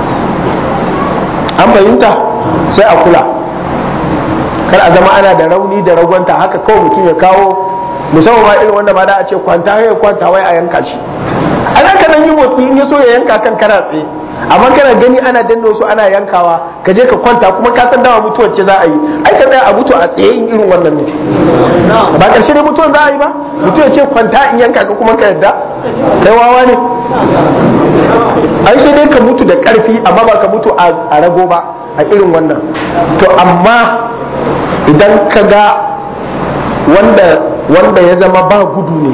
an fahimta sai a kula kar a zama ana da rauni da ragwanta haka kawai mutum ya kawo musamman ma irin wanda ba da a ce kwanta ya kwanta wai a yanka shi ana ka nan yi motsi in ya so ya yanka kan kana tsaye amma kana gani ana danna wasu ana yankawa ka je ka kwanta kuma ka san dawa mutuwar ce za a yi ai ka tsaya a mutu a tsaye in irin wannan ne ba karshe ne mutuwar za a yi ba mutum ya ce kwanta in yanka ka kuma ka yadda kai wawa ne ai sai dai ka mutu da karfi amma ba ka mutu a rago ba a irin wannan to amma idan ka ga wanda wanda ya zama ba gudu ne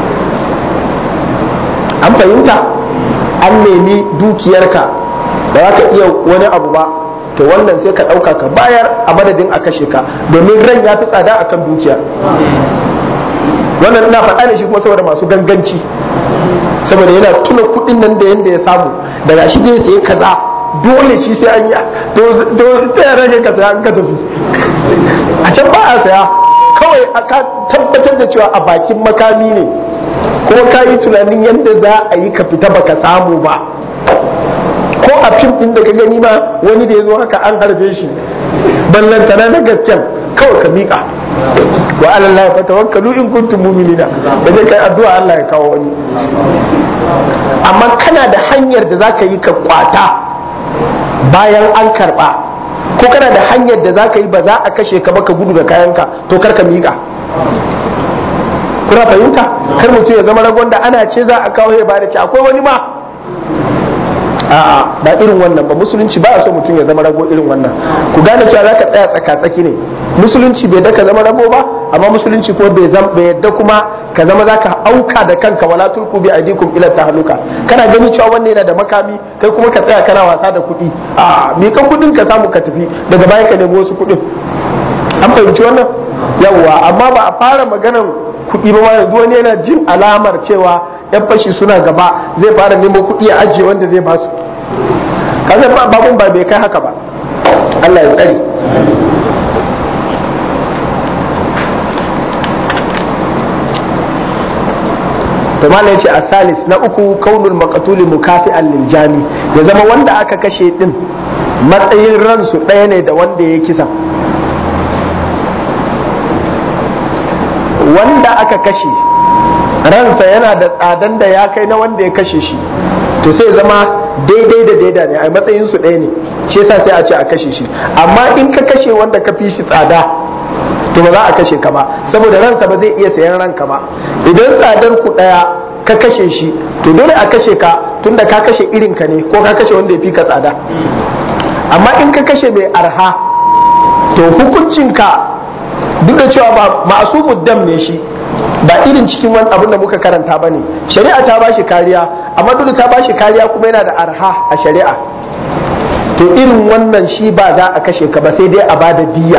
an fahimta an nemi dukiyarka ba za ka iya wani abu ba to wannan sai ka ɗauka ka bayar a madadin a kashe ka domin ran ya fi tsada akan dukiya wannan ina faɗa ne shi kuma saboda masu ganganci saboda yana tuna kuɗin nan da yanda ya samu daga shi zai sayi kaza dole shi sai an yi to ta rage ka saya an ka tafi a can ba a saya kawai ka tabbatar da cewa a bakin makami ne kuma ka yi tunanin yadda za a yi ka fita baka samu ba ko a fim ɗin da ka gani ma wani da ya zo haka an harbe shi ballantana na gasken kawai ka miƙa wa alallahi fa tawakkalu in kuntum mu'minina da zai kai addu'a Allah ya kawo wani amma kana da hanyar da zaka yi ka kwata bayan an karba ko kana da hanyar da zaka yi ba za a kashe ka ba ka gudu da kayanka to kar ka miƙa kuna fahimta kar mutum ya zama ragon da ana ce za a kawo ya bada ce akwai wani ma a'a ba irin wannan ba musulunci ba a so mutum ya zama rago irin wannan ku gane cewa zaka tsaya tsaka tsaki ne musulunci bai da ka zama rago ba amma musulunci ko bai yadda kuma ka zama zaka auka da kanka wala tulku bi aidikum ila tahluka kana gani cewa wannan yana da makami kai kuma ka tsaya kana wasa da kuɗi a me ka kuɗin ka samu ka tafi daga baya ka nemi wasu kuɗin an fahimci wannan yawwa amma ba a fara maganan kuɗi ba ma yanzu wani yana jin alamar cewa yan fashi suna gaba zai fara nemo kuɗi a ajiye wanda zai basu kasar babun ba bai kai haka ba Allah ya tsare to mala yace asalis na uku kaunul maqtuli mukafi'an lil jami ya zama wanda aka kashe din matsayin ransu ɗaya ne da wanda ya kisa wanda aka kashe ransa yana da tsadan da ya kai na wanda ya kashe shi to sai zama daidai da daida ne a matsayin su ɗaya ne shi yasa sai a ce a kashe shi amma in ka kashe wanda ka fi shi tsada to ba za a kashe ka ba saboda ransa ba zai iya sayan ranka ba idan tsadar ku ɗaya ka kashe shi to dole a kashe ka tunda ka kashe irin ka ne ko ka kashe wanda ya fi ka tsada amma in ka kashe mai arha to hukuncinka duk da cewa ba masu muddam ne shi ba irin cikin wani abin da muka karanta ba ne shari'a ta ba shi kariya amma duk da ta ba shi kariya kuma yana da arha a shari'a to irin wannan shi ba za a kashe ka ba sai dai a ba da diya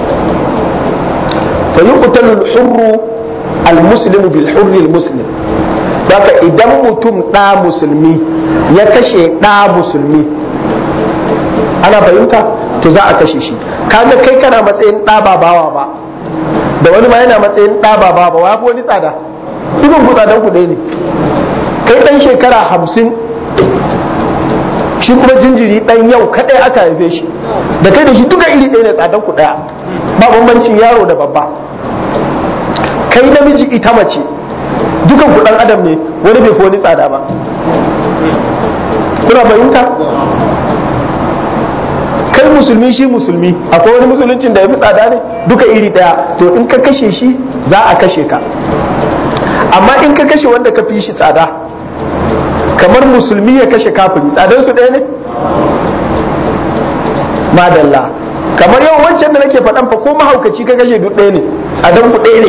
fa yuqtalu al-hurru al-muslimu bil hurri al-muslim haka idan mutum ɗa musulmi ya kashe ɗa musulmi ana fahimta to za a kashe shi kaga kai kana matsayin ɗa ba bawa ba da wani ma yana matsayin ɗa ba bawa wa fi wani tsada dukkan ku tsadan ku ɗaya ne kai ɗan shekara hamsin shi kuma jinjiri ɗan yau kaɗai aka haife shi da kai da shi duka iri ɗaya ne tsadan ku ɗaya ba bambancin yaro da babba kai namiji ita mace dukan ku ɗan adam ne wani bai fi wani tsada ba kuna fahimta kai musulmi shi musulmi akwai wani musuluncin da ya fi tsada ne duka iri daya to in ka kashe shi za a kashe ka amma in ka kashe wanda ka fi shi tsada kamar musulmi ya kashe kafiri tsadar su ɗaya ne madalla kamar yau wancan da nake faɗan fa ko mahaukaci ka kashe duk ɗaya ne tsadar ku ɗaya ne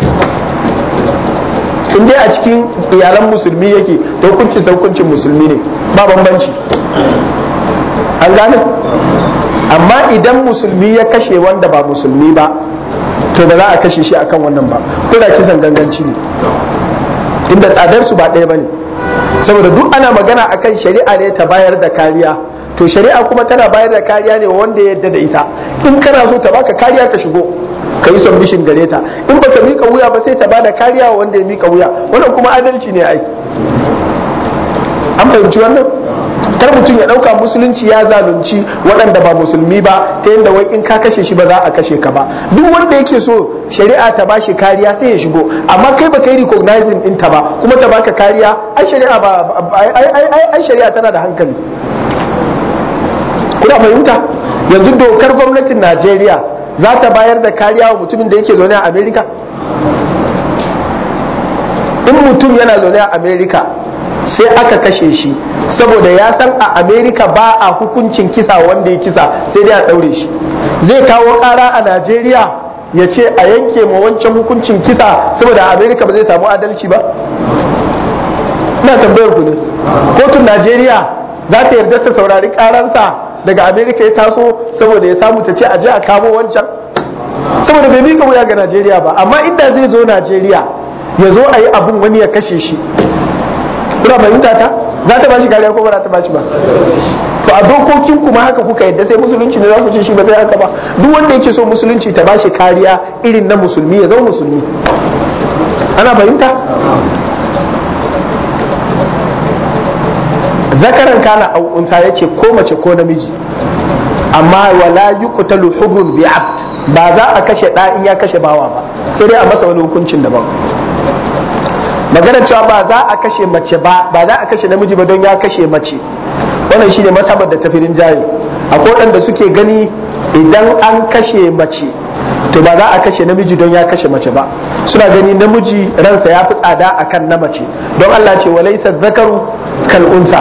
in dai a cikin iyalan musulmi yake to hukuncin hukuncin musulmi ne ba bambanci an gane amma idan musulmi ya kashe wanda ba musulmi ba to ba za a kashe shi akan wannan ba ko da kisan ganganci ne inda tsadar su ba ɗaya bane saboda duk ana magana akan shari'a ne ta bayar da kariya to shari'a kuma tana bayar da kariya ne wanda ya yarda da ita in kana so ta baka kariya ka shigo ka yi submission gare ta in baka mika wuya ba sai ta bada kariya wa wanda ya mika wuya wannan kuma adalci ne ai an fahimci wannan kar mutum ya dauka musulunci ya zalunci waɗanda ba musulmi ba ta yadda wai in ka kashe shi ba za a kashe ka ba duk wanda yake so shari'a ta bashi kariya sai ya shigo amma kai baka yi recognizing din ta ba kuma ta baka kariya ai shari'a ba ai shari'a tana da hankali kuna fahimta yanzu dokar gwamnatin Najeriya za ta bayar da kariya wa mutumin da yake zaune a Amerika in mutum yana zaune a Amerika sai aka kashe shi saboda ya san a amerika ba a hukuncin kisa wanda ya kisa sai dai a ɗaure shi zai kawo ƙara a najeriya ya ce a yanke ma wancan hukuncin kisa saboda a amerika ba zai samu adalci ba ina tambayar ku ne kotun najeriya za ta yarda ta saurari ƙaransa daga amerika ya taso saboda ya samu ta ce a je a kamo wancan saboda bai mika wuya ga najeriya ba amma inda zai zo najeriya ya zo a yi abun wani ya kashe shi kuna fahimta ta za ta bashi kariya ko ba za ta bashi ba to a dokokin kuma haka kuka yadda sai musulunci ne za ku ce shi ba zai haka ba duk wanda yake so musulunci ta bashi kariya irin na musulmi ya zama musulmi ana fahimta zakaran kana au unta yace ko mace ko namiji amma wala yuqtalu hurrun bi abd ba za a kashe da in ya kashe bawa ba sai dai a masa wani hukuncin daban magana cewa ba za a kashe mace ba ba za a kashe namiji ba don ya kashe mace wannan shine masabar da tafirin jayi akwai waɗanda suke gani idan an kashe mace to ba za a kashe namiji don ya kashe mace ba suna gani namiji ransa ya fi tsada akan na mace don Allah ce walaisa zakaru kal unsa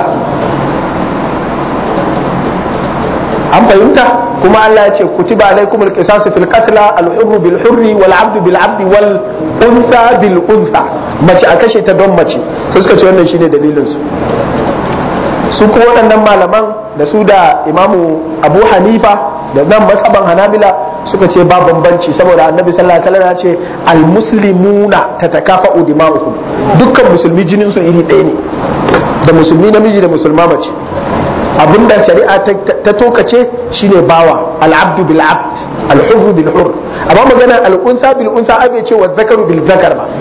an fahimta kuma Allah ya ce kutiba alaikumul qisasu fil qatla al hurru bil hurri wal abdu bil abdi wal unsa bil unsa mace a kashe ta don mace sai suka ce wannan shine dalilin su su kuma waɗannan malaman da su da imamu abu hanifa da nan masaban hanabila suka ce ba bambanci saboda annabi sallallahu alaihi wasallam ya ce al muslimuna tatakafa'u dima'uhum dukkan musulmi jinin su iri ɗaya ne da musulmi namiji da musulma mace abinda shari'a ta tokace shine bawa al'abdu bil abd al-hurru bil hurr amma magana al-unsa bil unsa abe ce wa zakaru bil zakar ba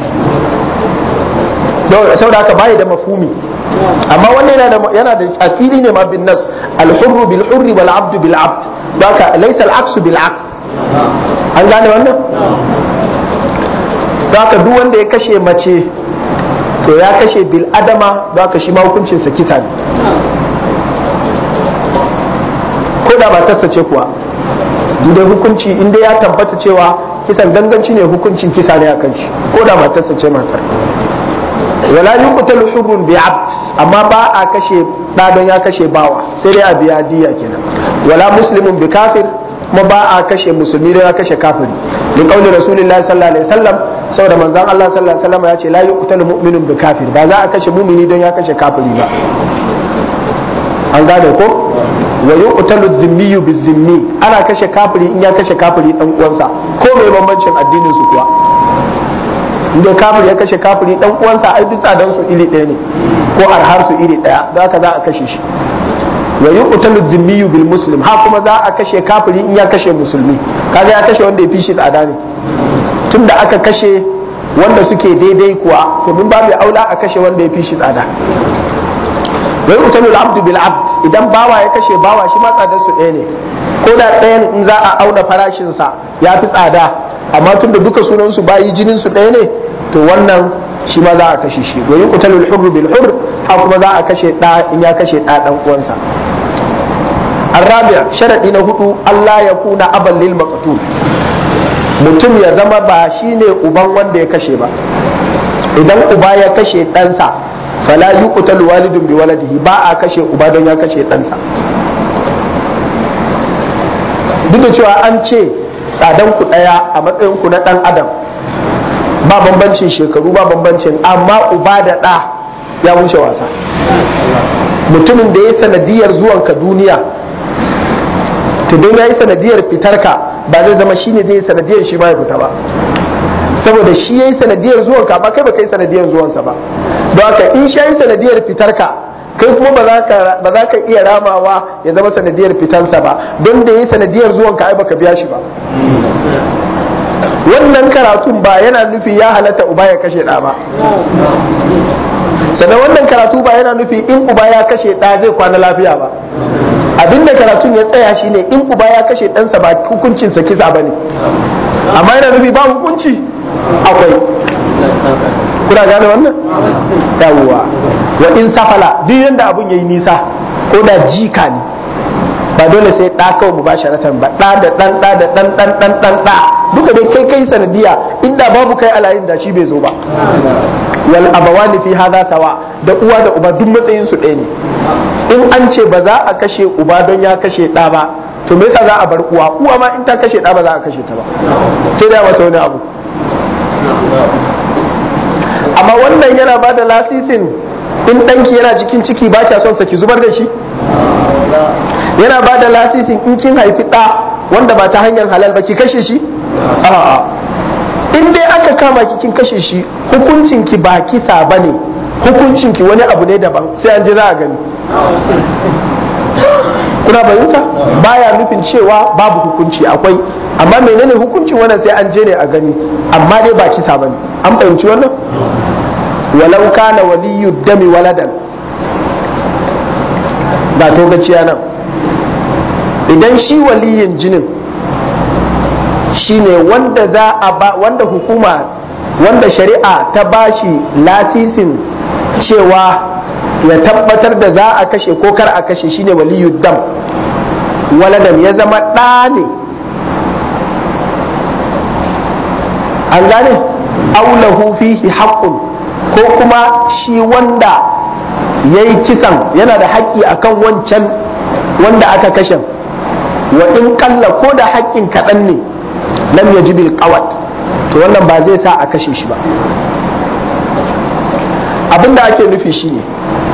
saboda haka bai da mafhumi amma wannan yana da yana da asiri ne ma bin nas al-hurru bil hurri wal abdu bil abd haka laysa al-aksu bil aks an gane wannan haka duk wanda ya kashe mace to ya kashe bil adama haka shi ma hukuncinsa kisa ne ko da matarsa ce kuwa inda hukunci inda ya tabbata cewa kisan ganganci ne hukuncin kisa ne a kan shi ko da matarsa ce matar wala yuqtalu hurrun bi abd amma ba a kashe da don ya kashe bawa sai dai a biya diya kenan wala muslimun bi kafir kuma ba a kashe musulmi don ya kashe kafiri li qauli rasulillahi sallallahu alaihi wasallam saboda manzon Allah sallallahu alaihi wasallam ya ce la yuqtalu mu'minun bi kafir ba za a kashe mumini don ya kashe kafiri ba an gane ko wa yuqtalu dhimmiyu bizimmi ana kashe kafiri in ya kashe kafiri dan uwansa ko mai bambancin addinin su kuwa inda kafiri ya kashe kafiri dan uwansa ai duk tsadan su iri ɗaya ne ko arhar su iri ɗaya da haka za a kashe shi wa yuqtalu dhimmiyu bil muslim ha kuma za a kashe kafiri in ya kashe musulmi kaga ya kashe wanda ya fi shi tsada ne tunda aka kashe wanda suke daidai kuwa to mun babu aula a kashe wanda ya fi shi tsada wai utalul abdu bil abd idan bawa ya kashe bawa shi ma tsadar su ɗaya ne ko da ɗayan in za a auna farashin sa ya fi tsada amma tunda duka sunan su bayi jinin su ɗaya ne to wannan shi ma za a kashe shi wai utalul hurr bil hurr ha kuma za a kashe ɗa in ya kashe ɗa ɗan uwansa الرابع شرط هدو الله يكون أبا للمقتول mutum ya zama ba shi ne uban wanda ya kashe ba idan uba ya kashe ɗansa fala yuqtalu walidun bi waladihi ba a kashe uba don ya kashe ɗansa duk da cewa an ce tsadan ku ɗaya a matsayin ku na ɗan adam ba bambancin shekaru ba bambancin amma uba da ɗa ya wuce wasa mutumin da ya sanadiyar zuwanka duniya to don ya yi sanadiyar fitarka ba zai zama shi ne zai yi sanadiyar shi ma ya fita ba saboda shi ya yi sanadiyar zuwanka ba kai ba kai sanadiyar zuwansa ba don haka in shi ya yi sanadiyar fitarka kai kuma ba za ka iya ramawa ya zama sanadiyar fitansa ba don da ya yi sanadiyar zuwanka ai baka biya shi ba wannan karatun ba yana nufi ya halatta uba ya kashe ɗa ba sannan wannan karatu ba yana nufi in uba ya kashe ɗa zai kwana lafiya ba abinda karatun ya tsaya shine in uba ya kashe ɗansa ba hukuncinsa kisa ba ne amma yana nufi ba hukunci akwai kuna gane wannan yawwa wa in safala duk yanda abun yayi nisa ko da jika ne ba dole sai ɗa kawai mu ba sharatan ba ɗa da ɗan ɗa da ɗan ɗan ɗan ɗan ɗa duka dai kai kai sanadiya inda babu kai alayin da shi bai zo ba wal abawani fi hadha sawa da uwa da uba duk matsayin su ɗaya ne in an ce ba za a kashe uba don ya kashe ɗa ba to me yasa za a bar uwa uwa ma in ta kashe ɗa ba za a kashe ta ba sai da mata wani abu amma wannan yana ba da lasisin in ɗanki yana cikin ciki ba kya son sa ki zubar da shi yana ba da lasisin in kin haifi ɗa wanda ba ta hanyar halal ba ki kashe shi a'a in dai aka kama ki kin kashe shi hukuncin ki ba kisa bane hukuncin ki wani abu ne daban sai an ji za a gani kuna fahimta baya nufin cewa babu hukunci akwai amma menene hukuncin wannan sai an je ne a gani amma dai ba kisa bane an fahimci wannan walau kana waliyu dami waladan ga togaciya nan idan shi waliyin jinin shine wanda za a ba wanda hukuma wanda shari'a ta bashi lasisin cewa ya tabbatar da za a kashe ko kar a kashe shine waliyu dam waladan ya zama ɗa ne an gane aulahu fihi haqqun ko kuma shi wanda ya yi kisan yana da haƙƙi akan wancan wanda aka kashe wa in kalla ko da haƙƙin kaɗan ne lam ya bil qawat to wannan ba zai sa a kashe shi ba abin da ake nufi shine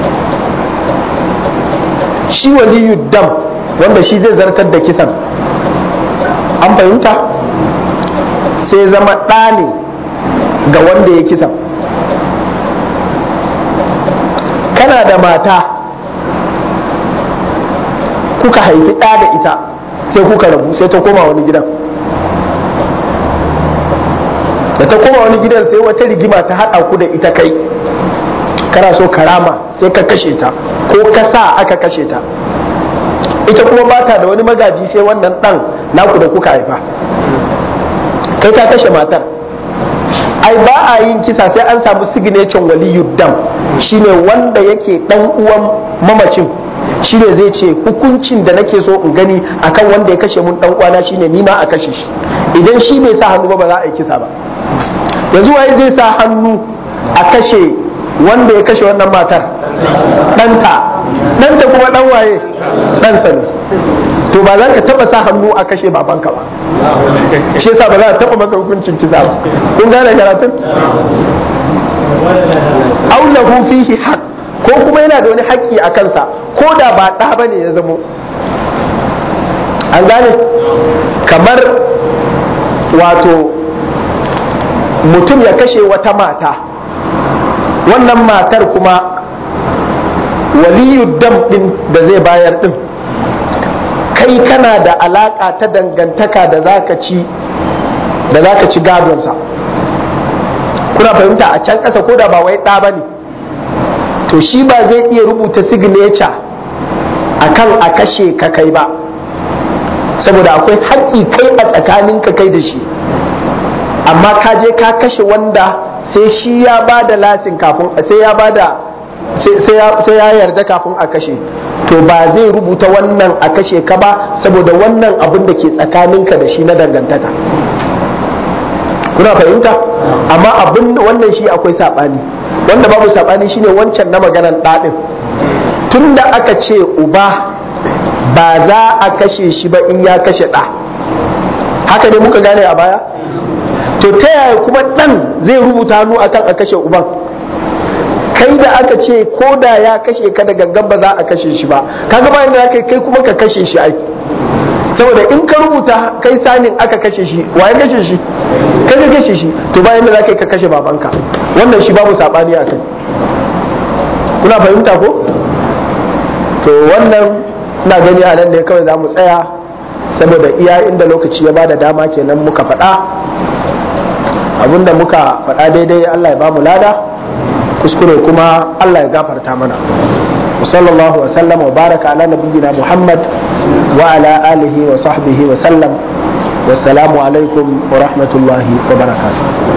shi waliyu dam wanda shi zai zartar da kisan an fahimta sai zama ɗa ne ga wanda ya kisan kana da mata kuka haifi ɗa da ita sai kuka rabu sai ta koma wani gidan da ta koma wani gidan sai wata rigima ta haɗa ku da ita kai kana so karama sai ka kashe ta ko ka sa aka kashe ta ita kuma ba ta da wani magaji sai wannan ɗan naku da kuka haifa kai ka kashe matar ai ba a yin kisa sai an samu signature waliyu dam shine wanda yake dan uwan mamacin shine zai ce hukuncin da nake so in gani akan wanda ya kashe mun dan uwana shine ni ma a kashe shi idan shi bai sa hannu ba ba za a yi kisa ba yanzu waye zai sa hannu a kashe wanda ya kashe wannan matar ɗanta ɗanta kuma ɗan waye ɗansa ne to ba za ka taɓa sa hannu a kashe babanka ba shi yasa ba za a taɓa maka hukuncin kisa ba kun gane karatun aulahu fihi haq ko kuma yana da wani haƙƙi a kansa ko da ba ɗa ba ne ya zamo an gane kamar wato mutum ya kashe wata mata wannan matar kuma waliyu dam ɗin da zai bayar ɗin kai kana da alaƙa ta dangantaka da za ka ci da za ka ci gadonsa kuna fahimta a can ƙasa ko da ba wai ɗa ba ne to shi ba zai iya rubuta signature akan a kashe ka kai ba saboda akwai haƙƙi kai a tsakanin ka kai da shi amma ka je ka kashe wanda sai shi ya ba da lasin kafin sai ya ba da sai ya yarda kafin a kashe to ba zai rubuta wannan a kashe ka ba saboda wannan abin da ke tsakaninka da shi na dangantaka kuna fahimta amma abin wannan shi akwai saɓani wanda babu saɓani shine wancan na maganan ɗaɗin tun da aka ce uba ba za a kashe shi ba in ya kashe ɗa haka ne muka gane a baya to ta yaya kuma ɗan zai rubuta hannu akan a kashe uban kai da aka ce ko da ya kashe ka da gangan ba za a kashe shi ba kaga bayan da kai kai kuma ka kashe shi ai saboda in ka rubuta kai sanin aka kashe shi waye kashe shi kai ka kashe shi to bayan da za ka kashe babanka wannan shi babu sabani a kai kuna fahimta ko to wannan ina gani a nan ne kawai za mu tsaya saboda iya inda lokaci ya bada dama kenan muka faɗa abinda muka faɗa daidai Allah ya bamu lada kuskure kuma Allah ya gafarta mana وصلى الله وسلم وبارك على نبينا محمد وعلى آله وصحبه وسلم والسلام عليكم ورحمة الله وبركاته